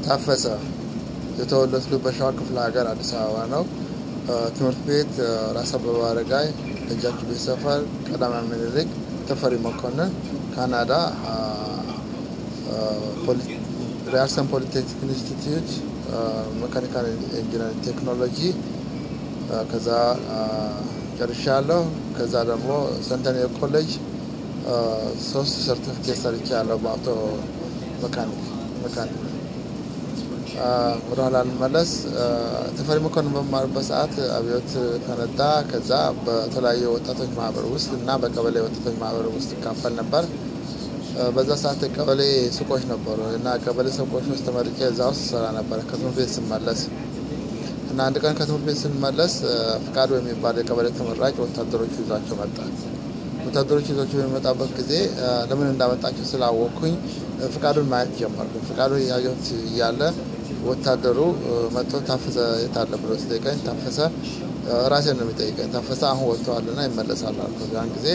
ታፈሰ የተወለድኩት በሸዋ ክፍለ ሀገር አዲስ አበባ ነው። ትምህርት ቤት ራስ አበበ አረጋይ ደጃችሁ ቤት ሰፈር፣ ቀዳማዊ ምኒልክ፣ ተፈሪ መኮንን፣ ካናዳ ሪያርሰን ፖሊቴክኒክ ኢንስቲትዩት መካኒካል ኢንጂነሪንግ ቴክኖሎጂ ከዛ ጨርሻለሁ። ከዛ ደግሞ ሰንተኔ ኮሌጅ ሶስት ሰርቲፊኬት ሰርቻ ያለው በአውቶ መካኒክ መካኒክ ወደኋላ ልመለስ። ተፈሪ መኮንን በመማርበት ሰዓት አብዮት ፈነዳ። ከዛ በተለያዩ ወጣቶች ማህበር ውስጥ እና በቀበሌ ወጣቶች ማህበር ውስጥ ይካፈል ነበር። በዛ ሰዓት ቀበሌ ሱቆች ነበሩ እና ቀበሌ ሱቆች ውስጥ ተመርጬ እዛ ውስጥ ሰራ ነበረ ከትምህርት ቤት ስመለስ እና አንድ ቀን ከትምህርት ቤት ስንመለስ ፍቃዱ የሚባል የቀበሌ ተመራጭ ወታደሮቹ ይዟቸው መጣ። ወታደሮቹ ይዟቸው የሚመጣበት ጊዜ ለምን እንዳመጣቸው ስላወቅኩኝ ፍቃዱን ማየት ጀመርኩ። ፍቃዱ ያየሁት እያለ ወታደሩ መጥቶ ታፈሰ የታለ ብሎ ሲጠይቀኝ ታፈሰ ራሴን ነው የሚጠይቀኝ። ታፈሰ አሁን ወጥተዋልና ይመለሳል አልኩት። ያን ጊዜ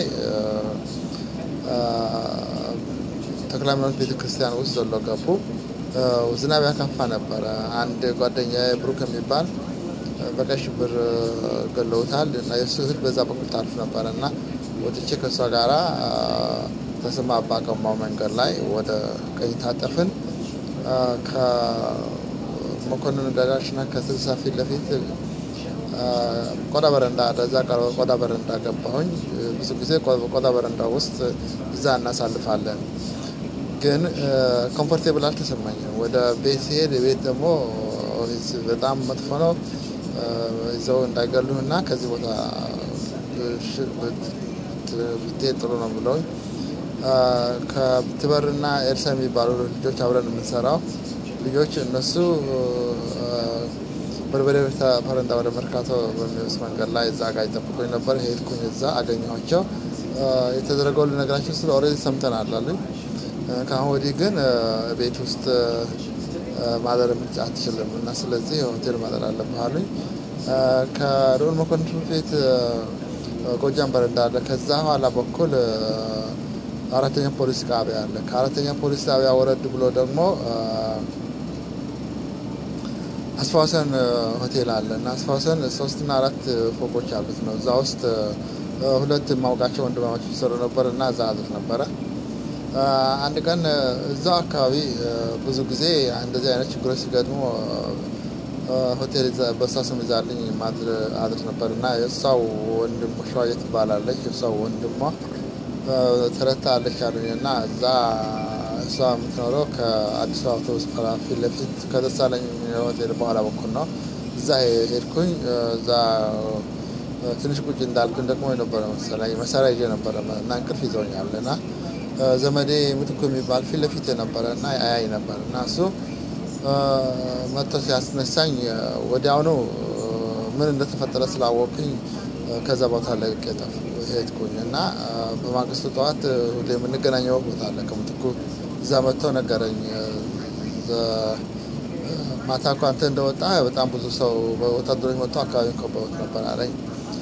ተክለ ሃይማኖት ቤተ ክርስቲያን ውስጥ ዘሎ ገቡ። ዝናብ ያካፋ ነበረ። አንድ ጓደኛ ብሩክ የሚባል በቀይ ሽብር ገለውታል እና የእሱ እህል በዛ በኩል ታልፍ ነበረ እና ወጥቼ ከእሷ ጋራ ተሰማ አባቀማው መንገድ ላይ ወደ ቀኝ ታጠፍን። ከመኮንን ጋራሽና ከስልሳ ፊት ለፊት ቆዳ በረንዳ ደዛ ቆዳ በረንዳ ገባሁኝ። ብዙ ጊዜ ቆዳ በረንዳ ውስጥ እዛ እናሳልፋለን። ግን ኮምፎርቴብል አልተሰማኝም። ወደ ቤት ሲሄድ ቤት ደግሞ በጣም መጥፎ ነው፣ ይዘው እንዳይገሉህ እና ከዚህ ቦታ ብትሄድ ጥሩ ነው ብለውኝ ከትበርና ኤልሳ የሚባሉ ልጆች አብረን የምንሰራው ልጆች እነሱ በርበሬ ፈረንዳ ወደ መርካቶ በሚወስድ መንገድ ላይ እዛ ጋር ይጠብቁኝ ነበር። ሄድኩኝ፣ እዛ አገኘኋቸው። የተደረገው ልነግራቸው ስለ ኦልሬዲ ሰምተናል አሉኝ። ከአሁን ወዲህ ግን ቤት ውስጥ ማደር አትችልም እና ስለዚህ ሆቴል ማደር አለብህ አሉኝ። ከልዑል መኮንን ትምህርት ቤት ጎጃም በረንዳ አለ። ከዛ ኋላ በኩል አራተኛ ፖሊስ ጣቢያ አለ። ከአራተኛ ፖሊስ ጣቢያ ወረድ ብሎ ደግሞ አስፋወሰን ሆቴል አለ እና አስፋወሰን ሶስትና አራት ፎቆች አሉት ነው። እዛ ውስጥ ሁለት ማውቃቸው ወንድማማች ይሰሩ ነበር እና እዛ አድር ነበረ። አንድ ቀን እዛው አካባቢ ብዙ ጊዜ እንደዚህ አይነት ችግሮች ሲገጥሙ ሆቴል በእሷ ስም ይዛልኝ አድር ነበር እና የእሷው ወንድሞ ሸዋዬ ትባላለች። የእሷው ወንድሟ ተረታ አለች አሉኝ እና እዛ እሷ የምትኖረው ከአዲስ አበባ አውቶቡስ ተራ ፊት ለፊት ከደሳለኝ ሆቴል በኋላ በኩል ነው። እዛ ሄድኩኝ። እዛ ትንሽ ቁጭ እንዳልኩኝ ደግሞ የነበረ መሰለኝ መሳሪያ ይዤ ነበረ እና እንቅልፍ ይዘውኛል እና ዘመዴ ምትኩ የሚባል ፊት ለፊት የነበረ እና አያይ ነበር እና እሱ መጥቶ ሲያስነሳኝ ወዲያውኑ ምን እንደተፈጠረ ስላወቅኝ ከዛ ቦታ ለቅቄ ሄድኩኝ እና በማግስቱ ጠዋት ሁሌ የምንገናኘው ቦታ አለ ከምትኩ እዛ መጥቶ ነገረኝ። ማታ እኮ አንተ እንደወጣ በጣም ብዙ ሰው ወታደሮች መጥቶ አካባቢውን ከበውት ነበር አለኝ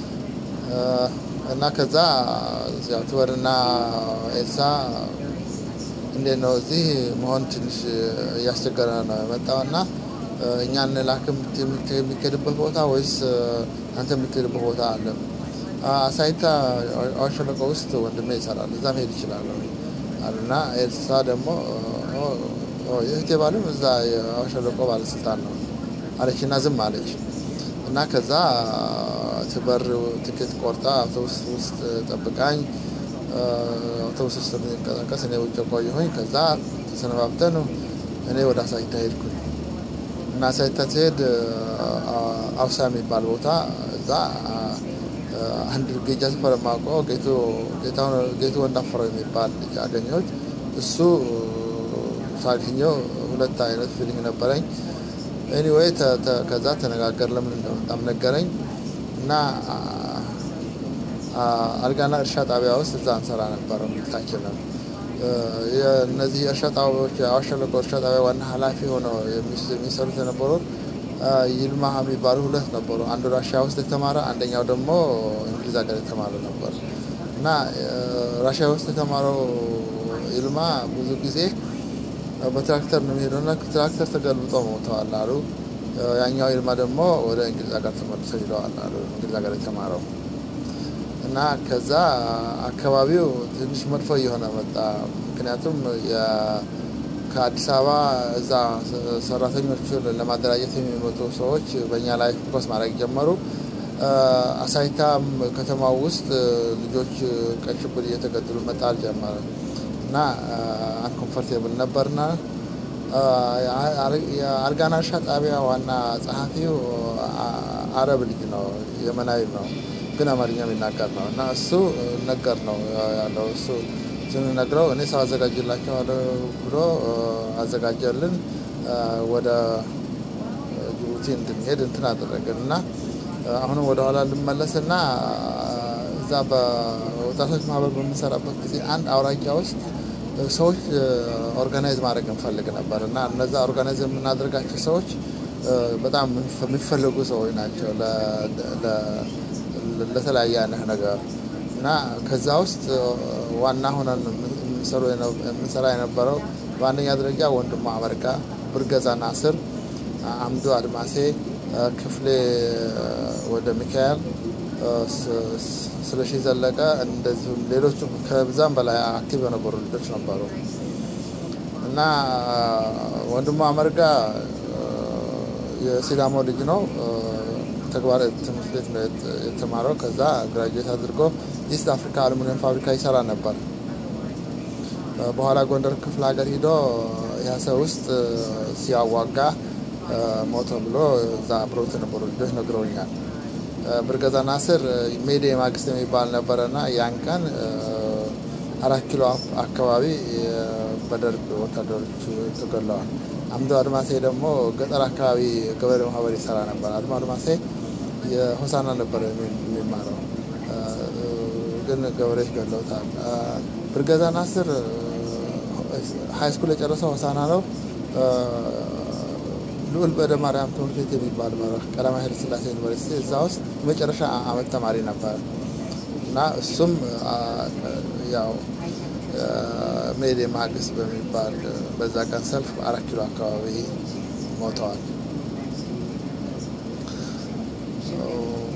እና ከዛ ትበርና ኤልሳ እንዴት ነው እዚህ መሆን ትንሽ እያስቸገረ ነው የመጣው እና እኛ እንላክም የሚካሄድበት ቦታ ወይስ አንተ የምትሄድበት ቦታ አለ? አሳይታ አዋሽ ሸለቆ ውስጥ ወንድሜ ይሰራል፣ እዛ መሄድ ይችላል አሉና ኤልሳ ደግሞ የእህቴ ባልም እዛ የአዋሽ ሸለቆ ባለስልጣን ነው አለች እና ዝም አለች እና ከዛ ትበር ትኬት ቆርጣ አውቶቡስ ውስጥ ጠብቃኝ አውቶቡስ ውስጥ የሚንቀሳቀስ እኔ ውጭ ቆየሁኝ። ከዛ ተሰነባብተን እኔ ወደ አሳይታ ሄድኩኝ እና አሳይታ ሲሄድ አውሳ የሚባል ቦታ እዛ አንድ ጌጃ ስፈር የማውቀው ጌቱ ወንዳፈረው የሚባል ልጅ አገኘሁት። እሱ ሳገኘው ሁለት አይነት ፊሊንግ ነበረኝ። ኤኒዌይ ከዛ ተነጋገር ለምን እንደመጣም ነገረኝ እና አልጋና እርሻ ጣቢያ ውስጥ እዛ እንሰራ ነበረ ሁለታችን ነው። እነዚህ የእርሻ ጣቢያዎች የአዋሽ ሸለቆ እርሻ ጣቢያ ዋና ኃላፊ ሆነው የሚሰሩት የነበሩት ይልማ የሚባሉ ሁለት ነበሩ። አንዱ ራሽያ ውስጥ የተማረ አንደኛው ደግሞ እንግሊዝ ሀገር የተማረ ነበር እና ራሽያ ውስጥ የተማረው ይልማ ብዙ ጊዜ በትራክተር ነው የሚሄደውና ትራክተር ተገልብጦ ሞተዋል አሉ። ያኛው ይልማ ደግሞ ወደ እንግሊዝ ሀገር ተመልሶ ሂደዋል አሉ። እንግሊዝ ሀገር የተማረው እና ከዛ አካባቢው ትንሽ መጥፎ እየሆነ መጣ። ምክንያቱም ከአዲስ አበባ እዛ ሰራተኞቹን ለማደራጀት የሚመጡ ሰዎች በእኛ ላይ ፎከስ ማድረግ ጀመሩ። አሳይታም ከተማው ውስጥ ልጆች ቀይ ሽብር እየተገደሉ መጣል ጀመረ እና አንኮንፈርቴብል ነበርና የአርጋና እርሻ ጣቢያ ዋና ጸሐፊው አረብ ልጅ ነው፣ የመናዊ ነው፣ ግን አማርኛ የሚናገር ነው እና እሱ ነገር ነው ያለው እሱ ስንነግረው እኔ ሰው አዘጋጅላቸዋለሁ ብሎ አዘጋጀልን። ወደ ጅቡቲ እንድንሄድ እንትን አደረግን እና አሁንም ወደኋላ ልመለስና እዛ በወጣቶች ማህበር በምንሰራበት ጊዜ አንድ አውራጃ ውስጥ ሰዎች ኦርጋናይዝ ማድረግ እንፈልግ ነበር እና እነዛ ኦርጋናይዝ የምናደርጋቸው ሰዎች በጣም የሚፈልጉ ሰዎች ናቸው ለተለያየ አይነት ነገር እና ከዛ ውስጥ ዋና ሆነን የምንሰራ የነበረው በአንደኛ ደረጃ ወንድሙ አመርጋ፣ ብርገዛ ናስር፣ አምዱ አድማሴ፣ ክፍሌ ወደ ሚካኤል፣ ስለሺ ዘለቀ እንደዚሁም ሌሎችም ከብዛም በላይ አክቲቭ የነበሩ ልጆች ነበሩ እና ወንድሙ አመርጋ የሲዳሞ ልጅ ነው። ተግባር ትምህርት ቤት ነው የተማረው። ከዛ ግራጁዌት አድርጎ ኢስት አፍሪካ አሉሚኒየም ፋብሪካ ይሰራ ነበር። በኋላ ጎንደር ክፍለ ሀገር ሂዶ ያሰ ውስጥ ሲያዋጋ ሞቶ ብሎ እዛ አብረውት የነበሩ ልጆች ነግረውኛል። ብርገዛ ናስር ሜዴ ማግስት የሚባል ነበረና ያን ቀን አራት ኪሎ አካባቢ በደርግ ወታደሮች ተገለዋል። አምዶ አድማሴ ደግሞ ገጠር አካባቢ ገበሬ ማህበር ይሰራ ነበር። አድማ አድማሴ የሆሳና ነበር የሚማረው ግን ገበሬዎች ገለውታል። ብርገዛ ናስር ሀይ ስኩል የጨረሰው ሆሳና ነው። ልዑል በደ ማርያም ትምህርት ቤት የሚባል ቀዳማዊ ኃይለ ሥላሴ ዩኒቨርሲቲ እዛ ውስጥ የመጨረሻ አመት ተማሪ ነበረ እና እሱም ያው ሜዴ ማግስት በሚባል በዛ ቀን ሰልፍ አራት ኪሎ አካባቢ ሞተዋል።